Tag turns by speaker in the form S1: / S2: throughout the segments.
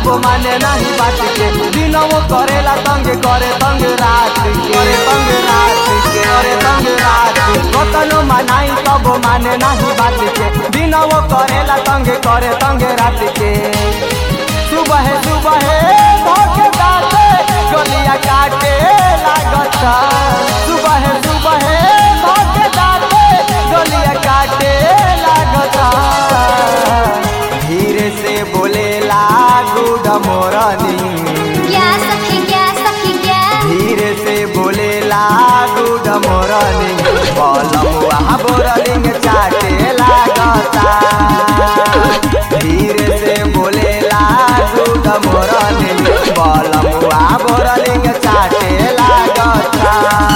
S1: माने नहीं बात के दिनों करेला तंग करे तंग रात के करे तंग रात के करे तंग रात के कतनो मनाई तब माने नहीं बात के दिनों करेला तंग करे तंग रात के सुबह सुबह धोखे दाते गलिया काटे लागता सुबह सुबह धोखे दाते गलिया काटे लागता धीरे से बोले लागू डमोरनी
S2: क्या सखी क्या सखी क्या
S1: धीरे से बोले लागू डमोरनी बलमुआ बोरलिंग चाटे लागता धीरे से बोले लागू डमोरनी बलमुआ बोरलिंग चाटे लागता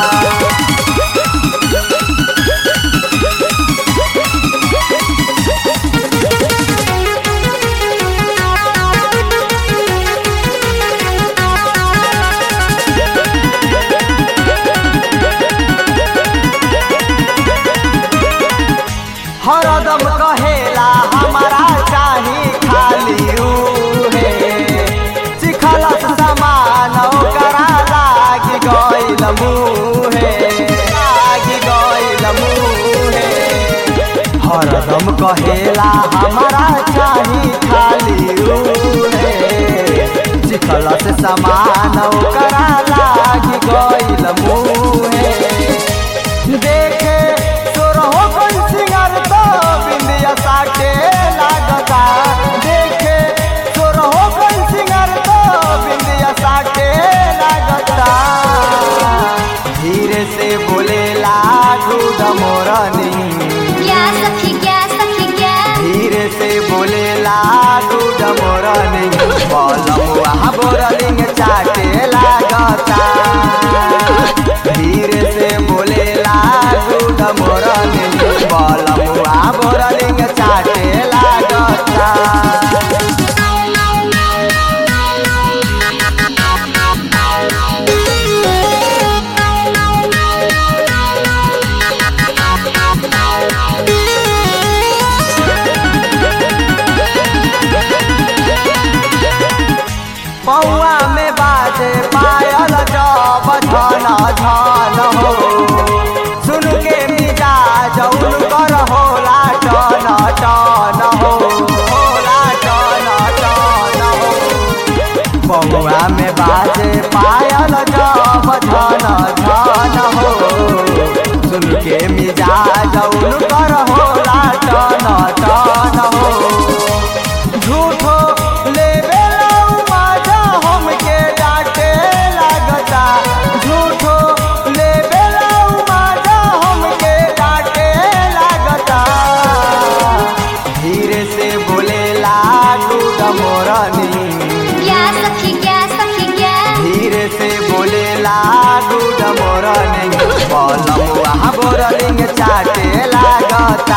S1: हरदम कहेला हमारा चाही खाली रूहे चिखलस समान ओकरा लागी गइल मुहे लागी गइल मुहे हरदम कहेला हमारा चाही खाली रूहे चिखलस समान ओकरा लागी गइल मुहे देखे सोरहो कोई सिंगर तो बिंदिया साटे लागता देखे सोरहो कोई सिंगर तो बिंदिया साटे लागता धीरे से बोले लागू डमोरनी
S2: क्या सखी क्या सखी क्या
S1: धीरे से बोले लागू डमोरनी बलमुआ बोरलिंग चाटे लागता धीरे से बोले लागू डमोरनी बलमुआ बोरलिंग चाटे लागता पौआ में बाजे पायल जब झन झन हो सुन के मिजाज उनकर होला टन टन हो होला टन टन हो पौआ में बाजे पायल जब झन झन हो सुन के मिजाज उनकर होला टन टन हो झूठो लेवे लाऊ माजा हमके डांटे लागता झूठो लेवे लाऊ माजा हमके डांटे लागता धीरे से बोले लागू डमोरनी
S2: क्या सखी क्या सखी क्या
S1: धीरे से बोले लागू डमोरनी बलमुआ बोरलिंग चाटे लागता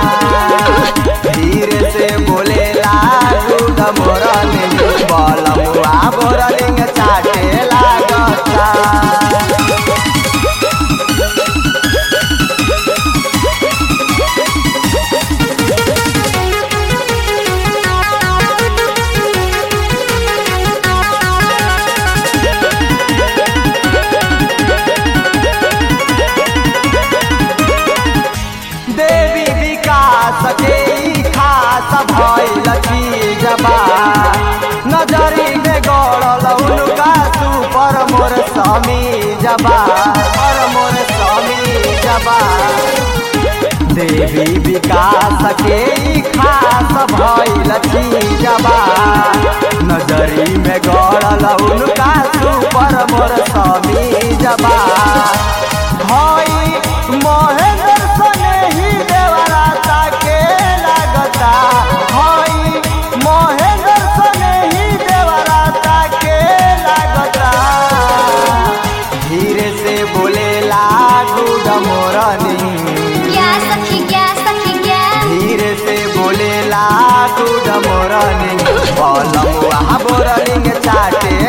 S1: धीरे से बोले लागू डमोरनी बलमुआ बोरलिंग चाटे लागता देवी विकास के ई खास भइल चीजबा नजरी में गड़ल उनका सुपर मोर समी जबा और मोर समी जबा देवी विकास के ई खास भइल चीजबा नजरी में गड़ल उनका सुपर मोर समी जबा हई महेंद्र सने ही देवराता के लागता हई महेंद्र सने ही देवराता के लागता धीरे से बोले लागू डमोरनी
S2: क्या सखी क्या सखी क्या
S1: धीरे से बोले लागू डमोरनी बलमुआ बोरलिंग चाटे